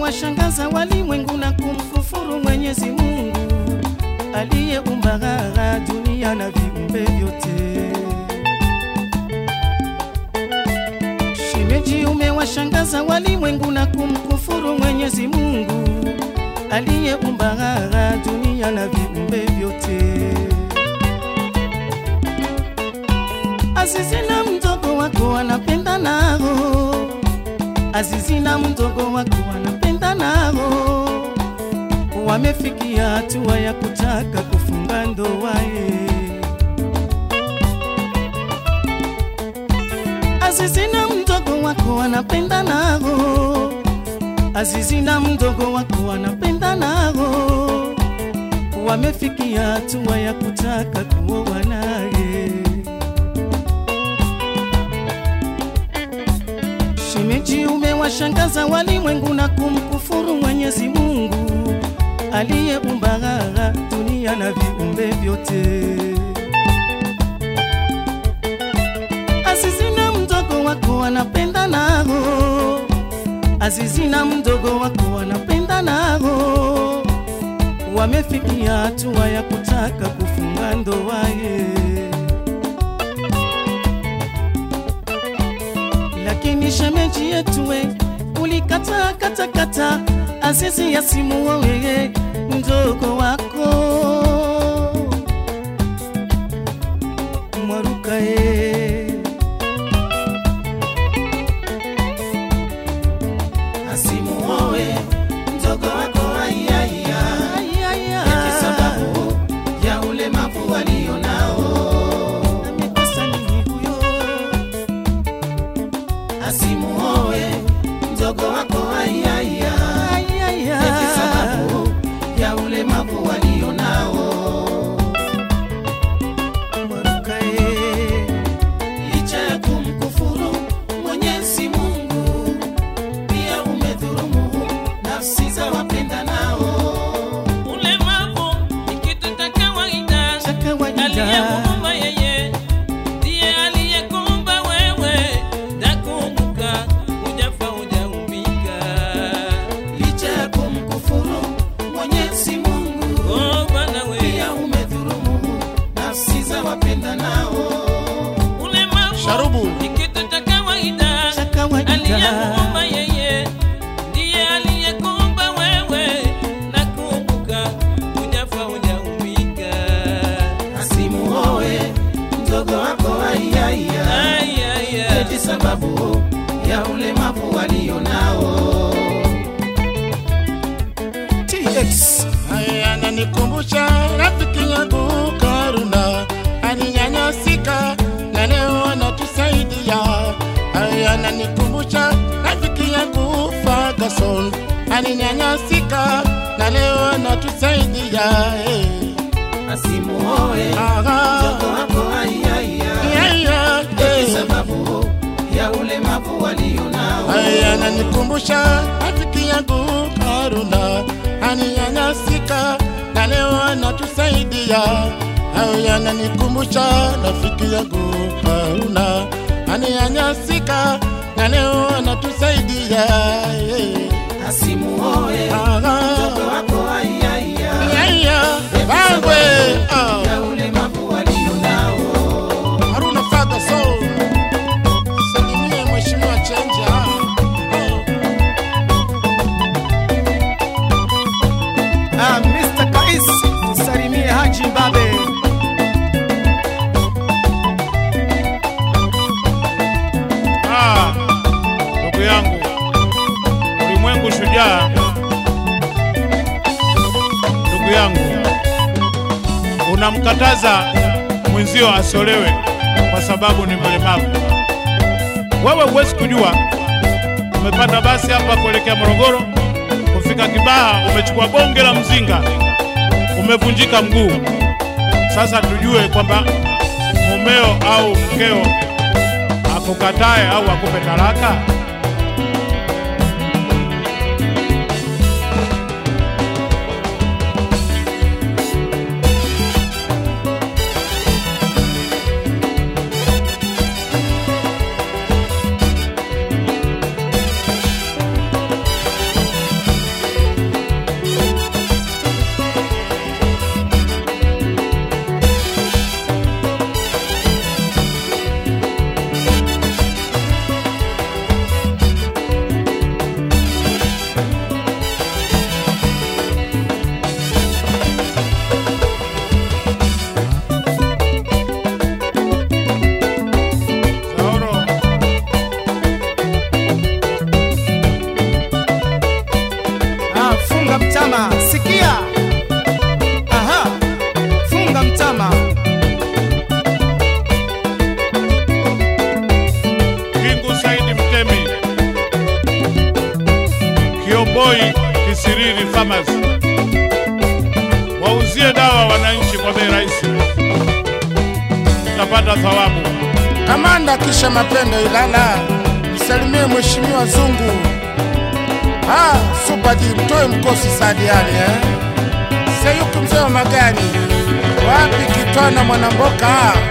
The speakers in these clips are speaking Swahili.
umewashangaza walimwengu na kumkufuru Mwenyezi Mungu aliyeumba ghara dunia na viumbe vyote. Shemeji, umewashangaza walimwengu na kumkufuru Mwenyezi Mungu aliyeumba ghara dunia na viumbe vyote. Azizi na mdogo wako anapenda nao, Azizi na mdogo wako anapenda nao, wamefikia hatua ya kutaka kufunga ndoa ye. Azizi na mdogo wako anapenda nao, Azizi na mdogo wako anapenda nao, wamefikia hatua ya kutaka kuoa naye. Shemeji, umewashangaza walimwengu na kumkufuru Mwenyezi Mungu aliyeumba ghara dunia na viumbe vyote. Azizi na mdogo wako wanapenda nao, Azizi na mdogo wako wanapenda nao, wamefikia hatua ya kutaka kufunga ndoa ye. lakini shemeji yetu we ulikataa katakata Azizi yasimuowe mdogo wako Mwaruka ye asimuoe mdogo wako aiaia eti sababu ya ulemavu walio nao amekosa nini huyo asimuoe mdogo wako aiaia eti sababu ya ulemavu walio nao Mwaruka ye licha ya kumkufuru Mwenyezi Mungu, pia umedhulumu nafsi za wapenda nao. Ulemavu ni kitu cha kawaida, cha kawaida aliyekuumba yeye ndiye aliyekuumba wewe. Nakumbuka hujafa hujaumbika. Licha ya kumkufuru Mwenyezi Mungu, Oh Bwana we, pia umedhulumu nafsi za wapenda nao. ulemavu Sharubu. ni kitu cha kawaida, cha kawaida aliyekuumba yeye ndiye aliyekuumba wewe. Nakumbuka hujafa hujaumbika. Asimuoe mdogo wako aiaia, Ai, ai, ai. eti sababu ya ulemavu walio nao. TX Haya ananikumbusha rafiki yangu Karuna alinyanyasika na leo anatusaidia. Haya ananikumbusha rafiki yangu Ferguson alinyanyasika na leo anatusaidia. Hey. Asimuoe mdogo Aha. wako aiaia Yeah, yeah, eti hey. sababu ya ulemavu walio nao. Haya ananikumbusha rafiki yangu Karuna aninyanyasika na leo anatusaidia. Haya ananikumbusha rafiki yangu Karuna aninyanyasika na leo anatusaidia. Yeah. Asimuoe Aha. mdogo wako aiaia Yeah, yeah. Bangwe. Ah. ya ulemavu walio nao. Haruna Ferguson. Salimie Mheshimiwa Chenja. Oh. Ah, Mr. Kais, salimie Haji Mbabe. Ah, ndugu yangu, ulimwengu shujaa. Ndugu yangu, unamkataza mwenzio asiolewe kwa sababu ni mlemavu. Wewe huwezi kujua, umepanda basi hapa kuelekea Morogoro, kufika Kibaha umechukua bonge la mzinga, umevunjika mguu. Sasa tujue kwamba mumeo au mkeo akukatae au akupe talaka? Koboi Kisiriri Farmers. Wauzie dawa wananchi kwa bei rahisi, utapata thawabu. Kamanda kisha mapendo Ilala, nisalimie mheshimiwa Zungu. Ah, Super G, mtoe mkosi Sadi Ali eh? Sayuki mzee wa magari, wapi Kitwana Mwanamboka?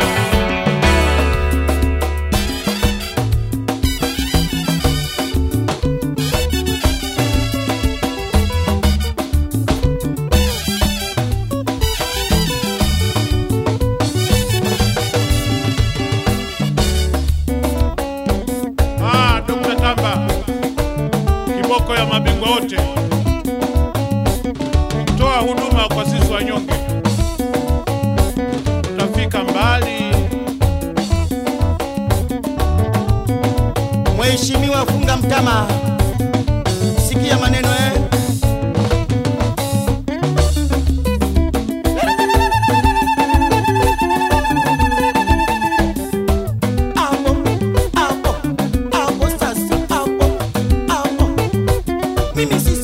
Ah, Dr. Tamba, kiboko ya mabingwa wote, toa huduma kwa sisi wanyonge, utafika mbali. Mheshimiwa funga mtama, sikia maneno eh. Hapo, hapo, hapo sasa, hapo, hapo. Mimi si